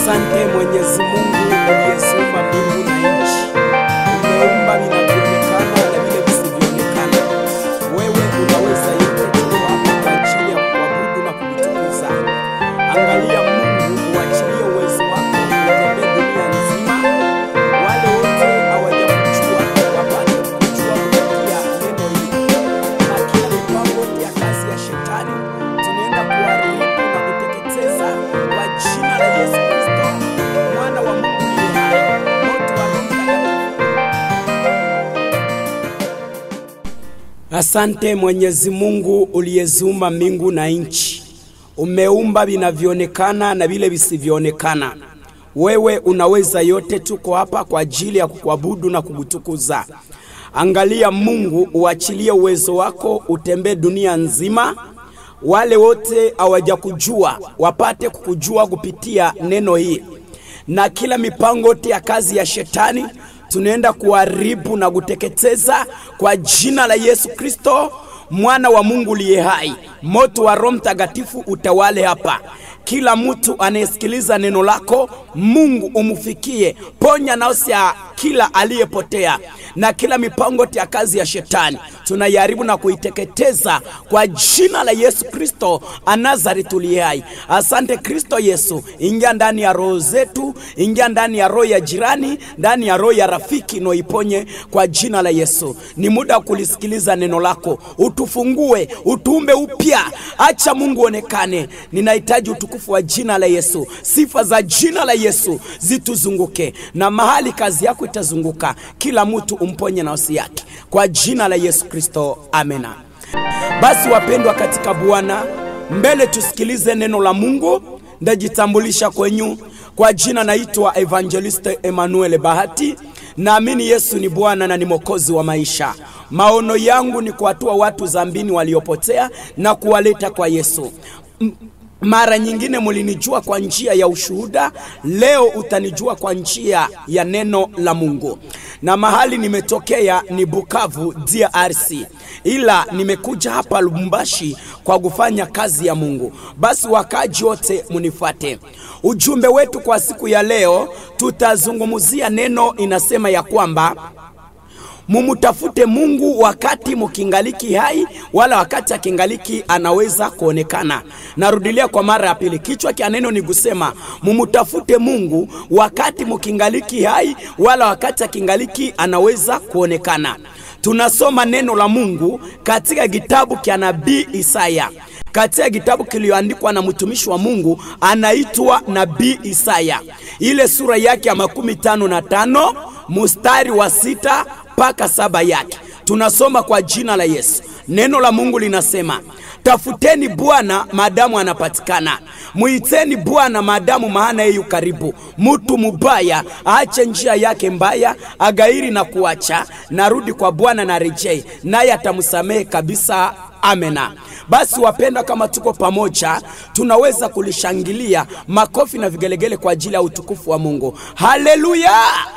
Asante Mwenyezi Mungu uliyeziumba mbingu na nchi, umeumba vinavyoonekana na vile visivyoonekana. Wewe unaweza yote, tuko hapa kwa ajili ya kuabudu na kukutukuza. Angalia Mungu, uachilie uwezo wako utembee dunia nzima. Wale wote hawajakujua wapate kujua kupitia neno hili, na kila mipango yote ya kazi ya shetani tunaenda kuharibu na kuteketeza kwa jina la Yesu Kristo, mwana wa Mungu aliye hai. Moto wa Roho Mtakatifu Asante Mwenyezi Mungu uliyeziumba mbingu na nchi, umeumba vinavyoonekana na vile visivyoonekana. Wewe unaweza yote, tuko hapa kwa ajili ya kukuabudu na kukutukuza. Angalia Mungu, uachilie uwezo wako utembee dunia nzima. Wale wote hawajakujua wapate kukujua kupitia neno hii, na kila mipango yote ya kazi ya shetani tunaenda kuharibu na kuteketeza kwa jina la Yesu Kristo mwana wa Mungu liye hai. Moto wa Roho Mtakatifu utawale hapa. Kila mtu anayesikiliza neno lako, Mungu umfikie, ponya nafsi ya kila aliyepotea na kila mipango ya kazi ya shetani tunaiharibu na kuiteketeza kwa jina la Yesu Kristo anazari tuliye hai. Asante Kristo Yesu, ingia ndani ya roho zetu, ingia ndani ya roho ya jirani, ndani ya roho ya rafiki, noiponye kwa jina la Yesu. Ni muda wa kulisikiliza neno lako, utufungue, utuumbe upya, acha Mungu onekane. Ninahitaji utukufu wa jina la Yesu, sifa za jina la Yesu zituzunguke, na mahali kazi yako itazunguka, kila mtu umponye nafsi yake kwa jina la Yesu Kristo, amena. Basi wapendwa katika Bwana, mbele tusikilize neno la Mungu. Ndajitambulisha kwenyu kwa jina, naitwa Evangeliste Emmanuel Bahati. Naamini Yesu ni Bwana na ni Mwokozi wa maisha. Maono yangu ni kuwatua watu zambini waliopotea na kuwaleta kwa Yesu. M mara nyingine mulinijua kwa njia ya ushuhuda, leo utanijua kwa njia ya neno la Mungu. Na mahali nimetokea ni Bukavu, DRC, ila nimekuja hapa Lubumbashi kwa kufanya kazi ya Mungu. Basi wakaji wote munifuate. Ujumbe wetu kwa siku ya leo, tutazungumzia neno inasema ya kwamba mumutafute Mungu wakati mukingaliki hai, wala wakati akingaliki anaweza kuonekana. Narudilia kwa mara ya pili, kichwa kia neno ni kusema mumutafute Mungu wakati mukingaliki hai, wala wakati akingaliki anaweza kuonekana. Tunasoma neno la Mungu katika kitabu cha nabii Isaya katika kitabu kiliyoandikwa na mtumishi wa Mungu anaitwa nabii Isaya, ile sura yake ya makumi tano na tano mustari wa sita mpaka saba yake. Tunasoma kwa jina la Yesu. Neno la Mungu linasema, tafuteni Bwana maadamu anapatikana, muiteni Bwana maadamu maana yeye yu karibu. Mutu mubaya aache njia yake mbaya, agairi na kuacha, narudi kwa Bwana na rejei, naye atamsamehe kabisa. Amena. Basi wapenda, kama tuko pamoja, tunaweza kulishangilia makofi na vigelegele kwa ajili ya utukufu wa Mungu. Haleluya!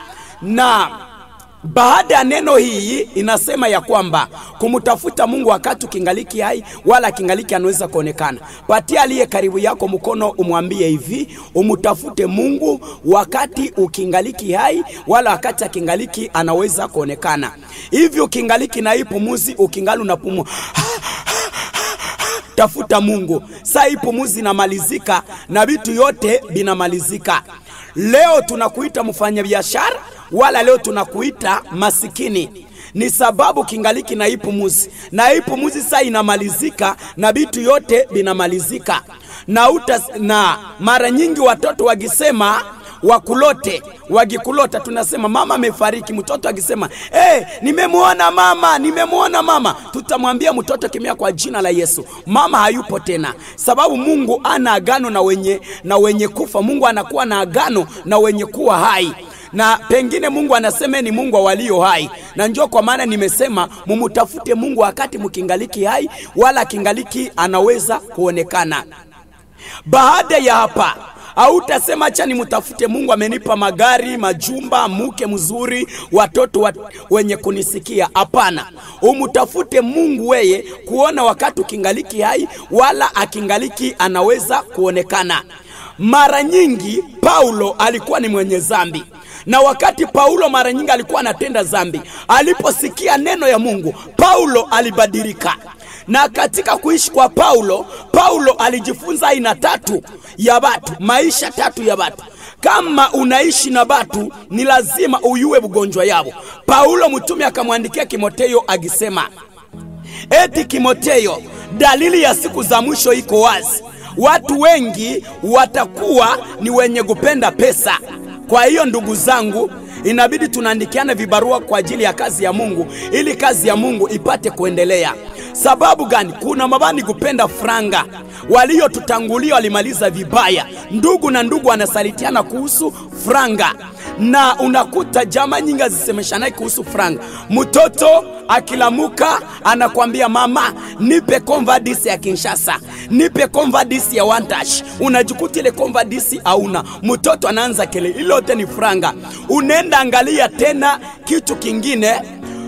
na baada ya neno hii inasema ya kwamba kumtafuta Mungu wakati ukingaliki hai, wala kingaliki anaweza kuonekana. Patia aliye karibu yako mkono, umwambie hivi, umtafute Mungu wakati ukingaliki hai, wala wakati akingaliki anaweza kuonekana. Hivi ukingaliki na hii pumuzi, ukingali unapumua tafuta Mungu. Saa hii pumuzi inamalizika na vitu yote vinamalizika. Leo tunakuita mfanyabiashara, wala leo tunakuita masikini ni sababu kingaliki na hii pumuzi, na hii pumuzi saa inamalizika na vitu yote vinamalizika. Na, uta, na mara nyingi watoto wakisema wakulote wakikulota, tunasema mama amefariki. Mtoto akisema hey, nimemwona mama, nimemwona mama, tutamwambia mtoto kimya kwa jina la Yesu, mama hayupo tena, sababu Mungu ana agano na wenye, na wenye kufa. Mungu anakuwa na agano na wenye kuwa hai na pengine Mungu anasema ni Mungu wa walio hai, na njoo kwa maana nimesema mumutafute Mungu wakati mkingaliki hai, wala kingaliki anaweza kuonekana. Baada ya hapa Hautasema acha nimtafute Mungu, amenipa magari, majumba, mke mzuri, watoto wat, wenye kunisikia. Hapana, umtafute Mungu weye kuona wakati ukingaliki hai, wala akingaliki anaweza kuonekana. Mara nyingi Paulo alikuwa ni mwenye zambi, na wakati Paulo mara nyingi alikuwa anatenda zambi, aliposikia neno ya Mungu, Paulo alibadilika. Na katika kuishi kwa Paulo, Paulo alijifunza aina tatu ya watu, maisha tatu ya watu. Kama unaishi na batu ni lazima uyue bugonjwa yabo. Paulo mtume akamwandikia Timoteyo akisema, eti Timoteyo, dalili ya siku za mwisho iko wazi. Watu wengi watakuwa ni wenye kupenda pesa. Kwa hiyo ndugu zangu, inabidi tunaandikiana vibarua kwa ajili ya kazi ya Mungu ili kazi ya Mungu ipate kuendelea. Sababu gani? Kuna mabani kupenda franga, waliotutangulia walimaliza vibaya. Ndugu na ndugu wanasalitiana kuhusu franga, na unakuta jamaa nyingi azisemeshanaye kuhusu franga. Mtoto akilamuka anakwambia mama, nipe konvadisi ya Kinshasa, nipe konvadisi ya Wantash. Unajikuta ile konvadisi hauna, mtoto anaanza kelele, ilote ni franga. Unaenda angalia tena kitu kingine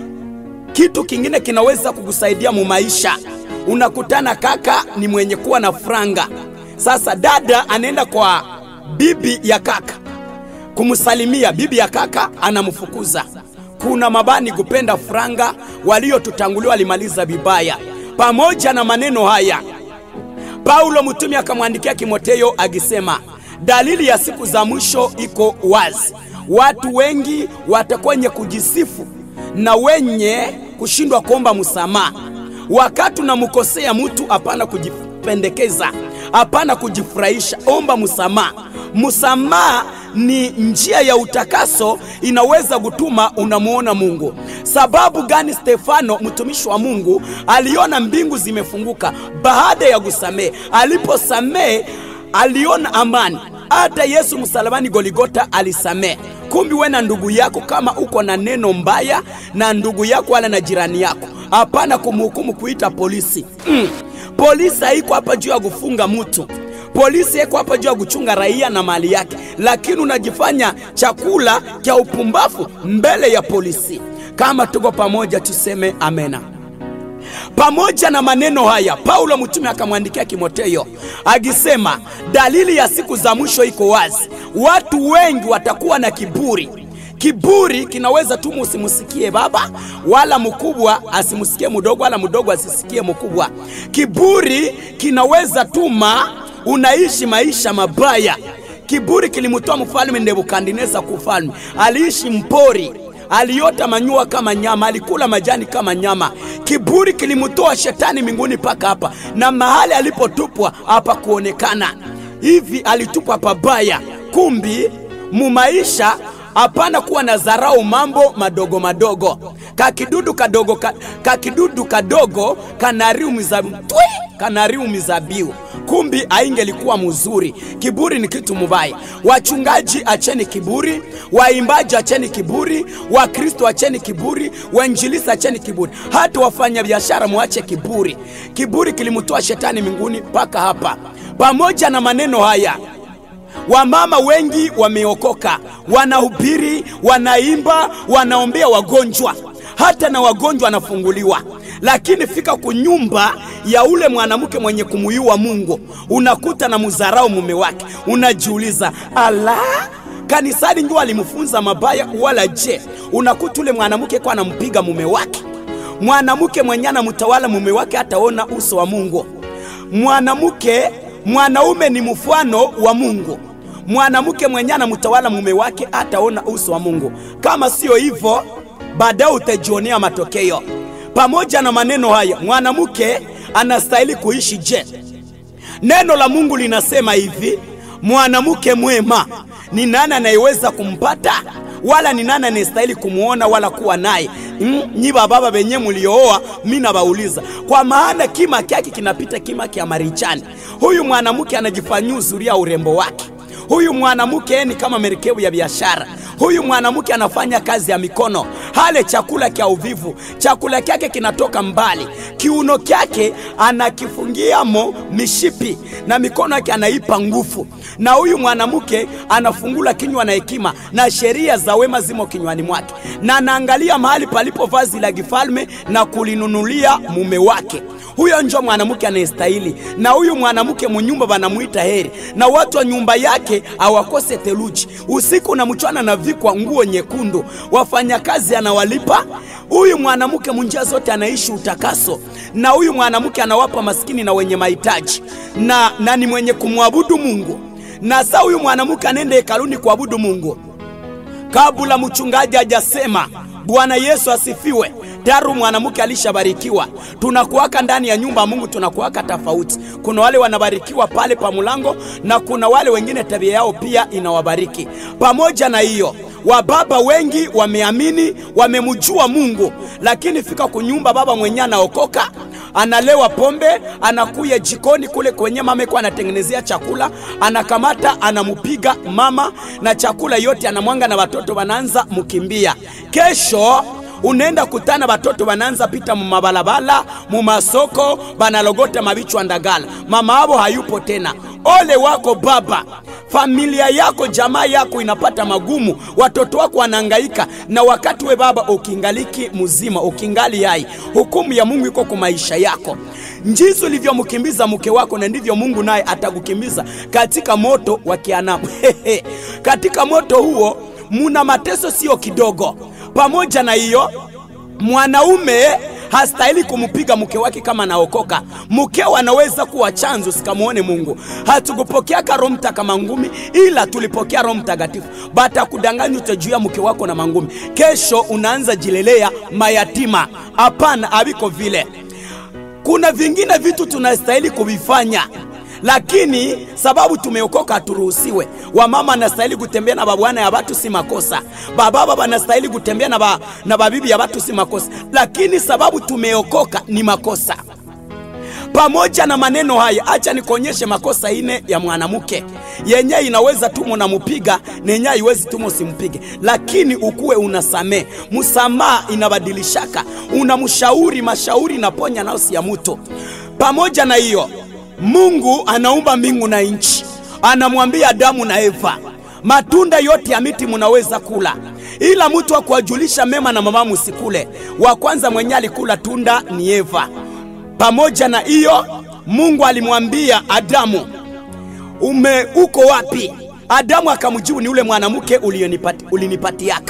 kitu kingine kinaweza kukusaidia mumaisha. Unakutana kaka ni mwenye kuwa na franga. Sasa dada anaenda kwa bibi ya kaka kumsalimia, bibi ya kaka anamfukuza. Kuna mabani kupenda franga, waliotutangulia walimaliza vibaya. Pamoja na maneno haya, Paulo mtume akamwandikia Timoteyo akisema, dalili ya siku za mwisho iko wazi. Watu wengi watakuwa wenye kujisifu na wenye kushindwa kuomba msamaha. Wakati unamkosea mtu, hapana kujipendekeza, hapana kujifurahisha, omba msamaha. Msamaha ni njia ya utakaso, inaweza kutuma unamuona Mungu. Sababu gani Stefano mtumishi wa Mungu aliona mbingu zimefunguka baada ya kusamehe? Aliposamehe aliona amani. Hata Yesu msalabani Goligota alisamehe. Kumbi we na ndugu yako, kama uko na neno mbaya na ndugu yako wala na jirani yako, hapana kumhukumu kuita polisi. Mm. Polisi haiko hapa juu ya kufunga mtu, polisi iko hapa juu ya kuchunga raia na mali yake, lakini unajifanya chakula cha upumbavu mbele ya polisi. Kama tuko pamoja, tuseme amena. Pamoja na maneno haya, Paulo mtume akamwandikia Timoteyo akisema, dalili ya siku za mwisho iko wazi. Watu wengi watakuwa na kiburi. Kiburi kinaweza tu usimusikie baba wala mkubwa asimusikie mdogo wala mdogo asisikie mkubwa. Kiburi kinaweza tuma unaishi maisha mabaya. Kiburi kilimtoa mfalme Nebukadneza kufalme, aliishi mpori aliota manyua kama nyama, alikula majani kama nyama. Kiburi kilimtoa shetani mbinguni mpaka hapa, na mahali alipotupwa hapa kuonekana hivi, alitupwa pabaya. Kumbi mumaisha hapana kuwa na dharau mambo madogo madogo. Kakidudu kadogo ka, kakidudu kadogo kanariu mizabibu twi kanariu mizabiu kumbi aingelikuwa mzuri. Kiburi ni kitu mubaya. Wachungaji acheni kiburi, waimbaji acheni kiburi, Wakristo acheni kiburi, wainjilisi acheni kiburi, hata wafanya biashara muache kiburi. Kiburi kilimtoa shetani mbinguni mpaka hapa. Pamoja na maneno haya Wamama wengi wameokoka, wanahubiri, wanaimba, wanaombea wagonjwa, hata na wagonjwa wanafunguliwa. Lakini fika kunyumba ya ule mwanamke mwenye kumuyua Mungu, unakuta na muzarau mume wake, unajiuliza ala, kanisani ndio alimfunza mabaya wala je? Unakuta ule mwanamke kwa anampiga mume wake, mwanamke mwenye anamtawala mume wake hataona uso wa Mungu. Mwanamke mwanaume ni mfano wa Mungu. Mwanamke mwenye anamtawala mume wake ataona uso wa Mungu. Kama sio hivyo, baadaye utajionea matokeo. Pamoja na maneno haya, mwanamke anastahili kuishi je? Neno la Mungu linasema hivi, mwanamke mwema ni nani anayeweza kumpata? Wala ni nani anayestahili kumwona wala kuwa naye? Mm, nyi bababa benye muliooa, mi nabauliza, kwa maana kima kyake kinapita kima kya marichani. Huyu mwanamke anajifanyia uzuri ya urembo wake. Huyu mwanamke ni kama merikebu ya biashara. Huyu mwanamke anafanya kazi ya mikono, hale chakula kya uvivu, chakula kyake kinatoka mbali, kiuno kyake anakifungiamo mishipi na mikono yake anaipa nguvu, na huyu mwanamke anafungula kinywa na hekima, na sheria za wema zimo kinywani mwake, na anaangalia mahali palipo vazi la kifalme na kulinunulia mume wake. Huyo njo mwanamke anayestahili, na huyu mwanamke munyumba banamuita heri, na watu wa nyumba yake awakose theluji. Usiku na mchana anavikwa nguo nyekundu, wafanyakazi anawalipa. Huyu mwanamke munjia zote anaishi utakaso, na huyu mwanamke anawapa maskini na wenye mahitaji, na, na ni mwenye kumwabudu Mungu. Na saa huyu mwanamke anaenda hekaluni kuabudu Mungu kabla mchungaji hajasema Bwana Yesu asifiwe. Tayari mwanamke alishabarikiwa. Tunakuwaka ndani ya nyumba ya Mungu, tunakuwaka tofauti. Kuna wale wanabarikiwa pale pa mlango, na kuna wale wengine tabia yao pia inawabariki. Pamoja na hiyo, wababa wengi wameamini, wamemjua Mungu, lakini fika kunyumba, baba mwenyewe anaokoka analewa pombe, anakuya jikoni kule kwenye mama iko anatengenezea chakula, anakamata anamupiga mama na chakula yote anamwanga, na watoto wanaanza mukimbia. Kesho unaenda kutana watoto wanaanza pita mumabalabala mumasoko, banalogota mabichwa ndagala, mama abo hayupo tena. Ole wako baba, familia yako jamaa yako inapata magumu, watoto wako wanahangaika, na wakati we baba ukingaliki mzima, ukingali hai, hukumu ya Mungu iko kwa maisha yako. Njizi ulivyomkimbiza mke wako, na ndivyo Mungu naye atakukimbiza katika moto wa Kianamu. katika moto huo muna mateso sio kidogo. Pamoja na hiyo, mwanaume hastahili kumpiga mke wake kama naokoka. Mkeo anaweza kuwa chanzo, sikamwone Mungu. Hatukupokeaka Roho Mtakatifu kama ngumi, ila tulipokea Roho Mtakatifu. Bata kudanganya utajuia mke wako na mangumi, kesho unaanza jilelea mayatima. Hapana, aviko vile. Kuna vingine vitu tunastahili kuvifanya lakini sababu tumeokoka haturuhusiwe. Wamama anastahili kutembea na babwana ya watu si makosa, bababa banastahili kutembea na, ba, na babibi ya watu si makosa, lakini sababu tumeokoka ni makosa. Pamoja na maneno haya, acha nikuonyeshe makosa ine ya mwanamke yenye inaweza tu munamupiga nenye haiwezi tu musimpige, lakini ukuwe unasamee. Msamaha inabadilishaka, unamshauri mashauri naponya nafsi ya mutu. Pamoja na hiyo Mungu anaumba mbingu na nchi, anamwambia Adamu na Eva, matunda yote ya miti munaweza kula, ila mtu wa kuwajulisha mema na mabaya musikule. Wa kwanza mwenye alikula tunda ni Eva. Pamoja na hiyo, Mungu alimwambia Adamu, ume uko wapi? Adamu akamjibu, ni ule mwanamke ulinipati, ulinipatiaka.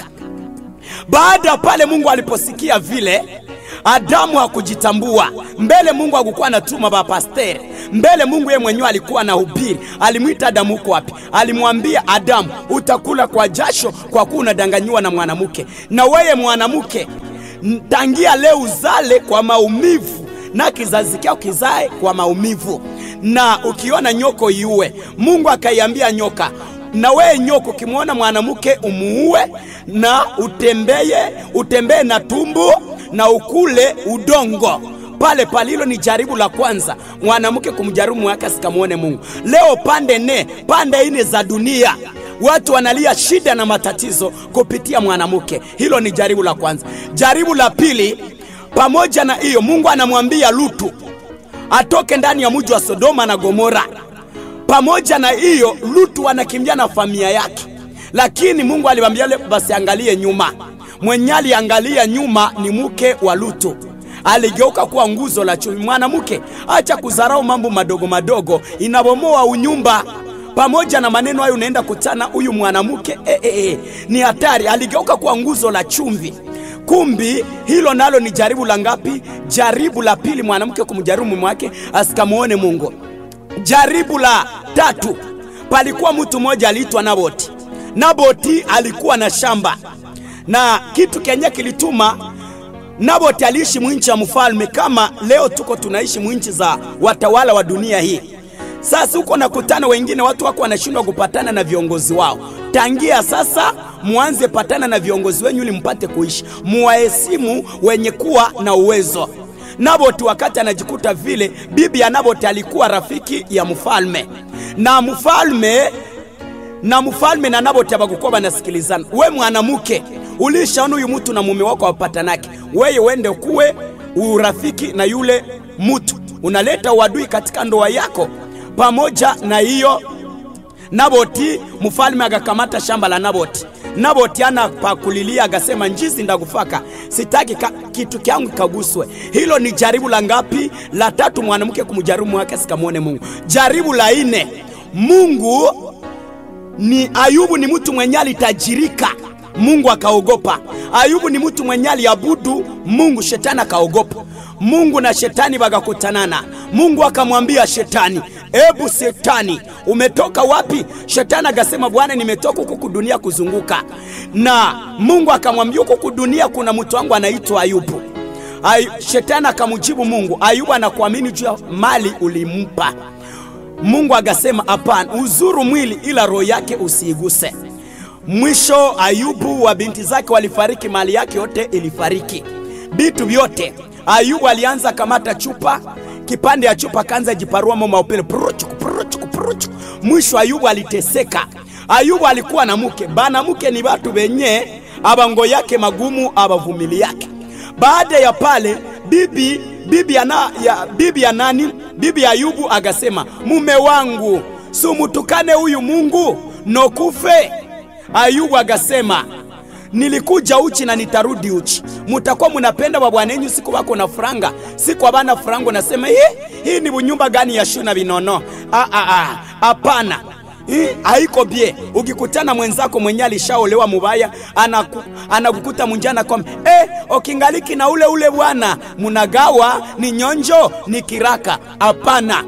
Baada pale Mungu aliposikia vile Adamu hakujitambua mbele. Mungu hakukuwa anatuma bapasteri mbele. Mungu yeye mwenyewe alikuwa anahubiri. Alimwita Adamu, uko wapi? Alimwambia Adamu, utakula kwa jasho, kwa kuwa unadanganyiwa na mwanamke. Na weye mwanamke, tangia leo uzale kwa maumivu, na kizazi kyao kizae kwa maumivu, na ukiona nyoko iue. Mungu akaiambia nyoka na wewe nyoko, ukimwona mwanamke umuue na utembeye, utembee na tumbu na ukule udongo pale pale. Hilo ni jaribu la kwanza mwanamke kumjaribu mwake asikamwone Mungu. Leo pande ne pande ine za dunia watu wanalia shida na matatizo kupitia mwanamke. Hilo ni jaribu la kwanza. Jaribu la pili, pamoja na hiyo, Mungu anamwambia Lutu atoke ndani ya mji wa Sodoma na Gomora. Pamoja na hiyo, Lutu anakimbia na familia yake, lakini Mungu alimwambia basi angalie nyuma mwenye aliangalia nyuma ni mke wa Lutu, aligeuka kuwa nguzo la chumi. Mwanamke, acha kudharau mambo madogo madogo, inabomoa unyumba. Pamoja na maneno hayo, unaenda kutana huyu mwanamke e, e, e, ni hatari. Aligeuka kuwa nguzo la chumvi. Kumbi hilo nalo ni jaribu la ngapi? Jaribu la pili, mwanamke kumjaribu mume wake asikamuone Mungu. Jaribu la tatu, palikuwa mtu mmoja aliitwa Naboti. Naboti alikuwa na shamba na kitu kenye kilituma Naboti aliishi mwinchi ya mfalme, kama leo tuko tunaishi mwinchi za watawala wa dunia hii. Sasa huko nakutana wengine, watu wako wanashindwa kupatana na viongozi wao. Tangia sasa muanze patana na viongozi wenyu ili mpate kuishi, muwaheshimu wenye kuwa na uwezo. Naboti wakati anajikuta vile, bibi ya Naboti alikuwa rafiki ya mfalme, na mfalme na mfalme na Naboti abakukuwa banasikilizana. We mwanamke, ulishaona huyu mtu na mume wako wapatanake, weye wende kuwe urafiki na yule mtu, unaleta uadui katika ndoa yako. Pamoja na hiyo, Naboti mfalme akakamata shamba la Naboti. Naboti ana pakulilia, akasema njizi ndakufaka, sitaki ka, kitu kyangu kaguswe. Hilo ni jaribu la ngapi? La tatu, mwanamke kumjaribu wake sikamwone Mungu. Jaribu la ine, Mungu ni Ayubu ni mtu mwenye alitajirika, Mungu akaogopa. Ayubu ni mtu mwenye aliabudu Mungu, shetani akaogopa. Mungu na shetani bagakutanana. Mungu akamwambia shetani, ebu shetani, umetoka wapi? Shetani akasema, Bwana, nimetoka huku dunia kuzunguka. Na Mungu akamwambia, huku dunia kuna mtu wangu anaitwa Ayubu. Ay, shetani akamjibu Mungu, Ayubu anakuamini juu ya mali ulimpa. Mungu akasema hapana, uzuru mwili ila roho yake usiiguse. Mwisho Ayubu wa binti zake walifariki, mali yake yote ilifariki, vitu vyote. Ayubu alianza kamata chupa, kipande ya chupa kanza jiparua mama upele puruchuku puruchuku puruchuku. Mwisho Ayubu aliteseka. Ayubu alikuwa na mke, bana mke ni watu wenye abango yake magumu abavumili yake. Baada ya pale bibi bibi ya, na, ya, bibi ya nani bibi ya Ayubu agasema, mume wangu sumutukane huyu Mungu nokufe. Ayubu agasema nilikuja uchi na nitarudi uchi. Mutakuwa munapenda wa bwana yenyu siku wako na franga, siku abana franga nasema hii hii ni bunyumba gani ya shuna vinono? Ah ah ah, hapana. Hii haiko bie. Ukikutana mwenzako mwenye alishaolewa mubaya, anaku, anakukuta munjana kwa eh, okingaliki na ule ule bwana, munagawa ni nyonjo ni kiraka. Hapana.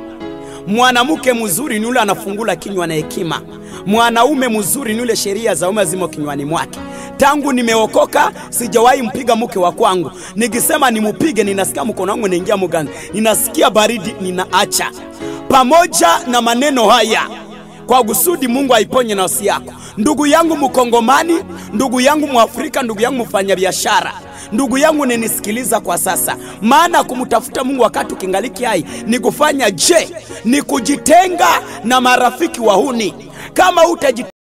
Mwanamke mzuri ni ule anafungula kinywa na hekima. Mwanaume mzuri ni ule sheria za ume zimo kinywani mwake. Tangu nimeokoka sijawahi mpiga mke wa kwangu. Nikisema nimupige, ninasikia mkono wangu unaingia mugani, ninasikia baridi, ninaacha. Pamoja na maneno haya, kwa kusudi Mungu aiponye nafsi yako, ndugu yangu Mkongomani, ndugu yangu Mwafrika, ndugu yangu mfanyabiashara ndugu yangu nenisikiliza kwa sasa, maana kumtafuta Mungu wakati ukingaliki hai ni kufanya je? Ni kujitenga na marafiki wahuni. Kama utajitenga